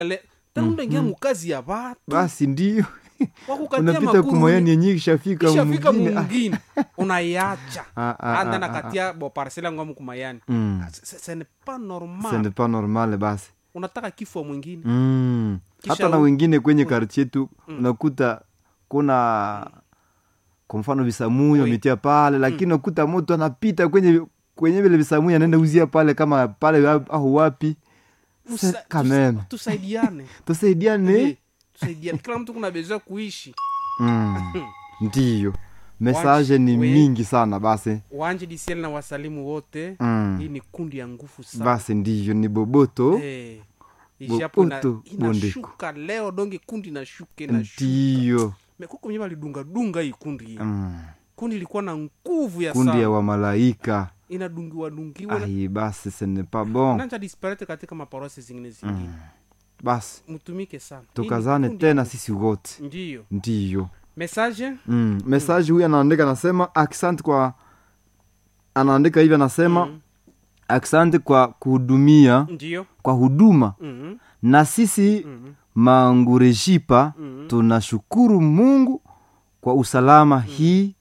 Le- tena unaingia mukazi ya watu basi ndio wakukatia unapita maguru kumoyani yenye ishafika ishafika mwingine Ah, mungine unaiacha Ah, ah, anda ah, nakatia bo parsela ngwamu kumayani mm. ce n'est pas ce normal n'est pas normal basi unataka kifo mwingine mm. Kisha hata na u- wengine kwenye kartie tu unakuta kuna kwa mfano visamuyo Oui. ametia pale lakini unakuta moto anapita kwenye kwenye vile visamuyo anaenda uzia pale kama pale wa- au wapi Tusa- C'est quand même. tusa- tusaidiane tusaidiane Eh, tusaidiane kila mtu kuna bezwa kuishi mm. ndiyo mesaje ni We- mingi sana basi wanje disiel na wasalimu wote mm. hii ni kundi ya nguvu sana basi ndiyo ni boboto Eh, ijapo ina- Boboto inashuka leo donge kundi inashuka inashuka ndiyo mekuko mwenye walidunga dunga hii kundi hii mm. kundi ilikuwa na nguvu ya kundi ya sana wamalaika inadungiwa dungiwa ai basi ce n'est pas bon nanja disparate katika maparosi zingine zingine basi mtumike sana Hii ni tukazane kundi ya tena nguvu. sisi wote ndiyo ndiyo message mm. mesaji huyu anaandika anasema aksanti kwa anaandika hivi anasema Mm. aksanti kwa kuhudumia ndiyo kwa huduma Mhm, na sisi mhm, mangurejipa mhm. tunashukuru mungu kwa usalama hii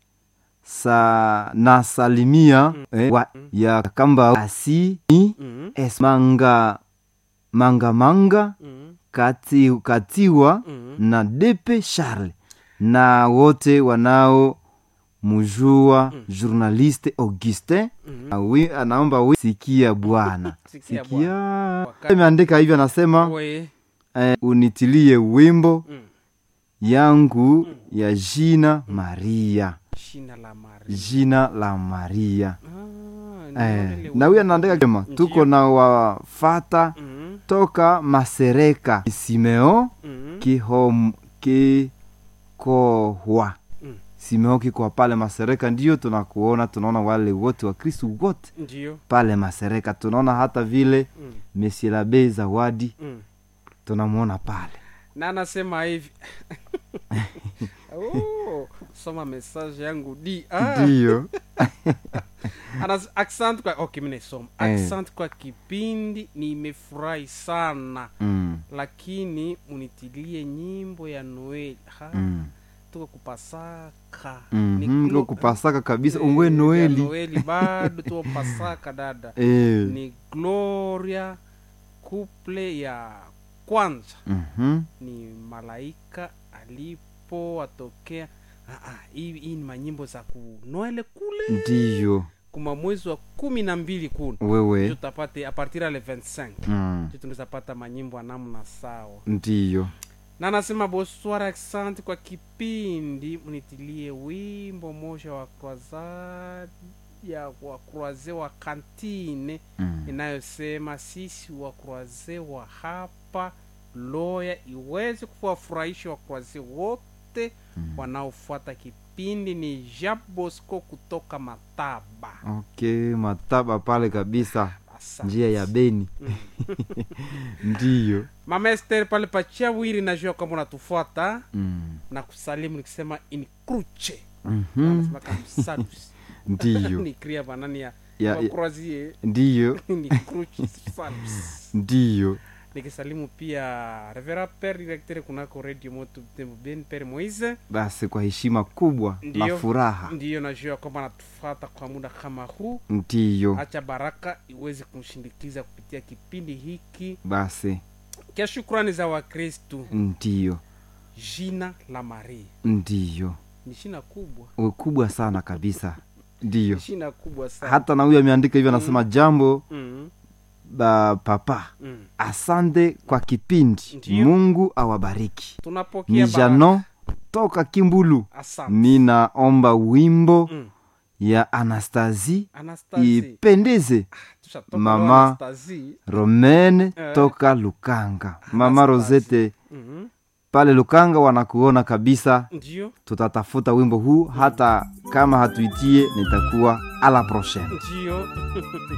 sa na salimia eh, wa, ya kamba asi Mhm, esmanga manga manga mhm, kati, katiwa mhm. na depe charle na wote wanao mujua journaliste augustin Mhm. Awi, anaomba wi sikia bwana Sikia sikia Wakati- imeandika hivyo anasema We, eh, unitilie wimbo mm, yangu ya jina maria shina la mari jina la maria Ah, ndio eh, ile na huyu anaandika kema Ndiyo. tuko na wafata Mhm, toka masereka simeo mhm, kihom kikohwa Mm. simeo kikohwa pale masereka ndio tunakuona tunaona wale wote wa kristu wote ndiyo pale masereka tunaona hata vile mm, mesilabe zawadi mm. tunamwona pale na anasema hivi oh, soma message yangu di ah, ndiyo Anas- accent kwa okay, mimi naisoma Eh. accent kwa kipindi nimefurahi sana mm, lakini munitilie nyimbo ya noeli ha mm. tuko kupasaka Mhm, Ni ndio glo- kupasaka kabisa Eh, ungwe ya noeli noeli bado tuko pasaka dada Eh, ni gloria couple ya kwanza mhm, ni malaika alipowatokea Ah, ah, hii hii ni manyimbo za kunoele kule ndiyo kuma mwezi wa kumi na mbili kuna wewe tutapate a partir ya le 25 mm, ndio tunaweza pata manyimbo ya namna sawa ndiyo na anasema bonsoir accent kwa kipindi mnitilie wimbo moja wa croisade ya wa croise wa kantine mm. inayosema sisi wa croise wa hapa loya iweze kuwafurahisha wa croise wote Mm. wanaofuata kipindi ni jean bosco kutoka mataba okay mataba pale kabisa Asante. njia ya beni Mm. ndiyo mama ester pale pachia wiri najua kwamba unatufuata mm. na kusalimu nikisema in cruce mhm, Wanasema kama salus ndiyo ni kria banani ya ya, ya, wakroazie ndiyo ni cruce salus ndiyo nikisalimu pia revera per directeur kunako radio moto Butembo ben per moise basi kwa heshima kubwa na Ndiyo. furaha ndiyo najua kwamba anatufuata kwa muda kama huu ndiyo hacha baraka iweze kumshindikiza kupitia kipindi hiki basi kia shukrani za wakristu ndiyo jina la maria ndiyo ni shina kubwa ukubwa sana kabisa ndiyo ni shina kubwa sana hata na huyo ameandika hivyo anasema jambo mm, ba papa mm. asante kwa kipindi Ndiyo. mungu awabariki tunapokea ni baraka. jano toka kimbulu asante ninaomba wimbo Mm. ya anastasi Anastasie. ipendeze Tushatoka Mama. leo Anastasie. romene Eh. toka lukanga mama Anastasie. rosete Mhm. pale lukanga wanakuona kabisa ndio tutatafuta wimbo huu hata kama hatuitie nitakuwa ala prochaine ndio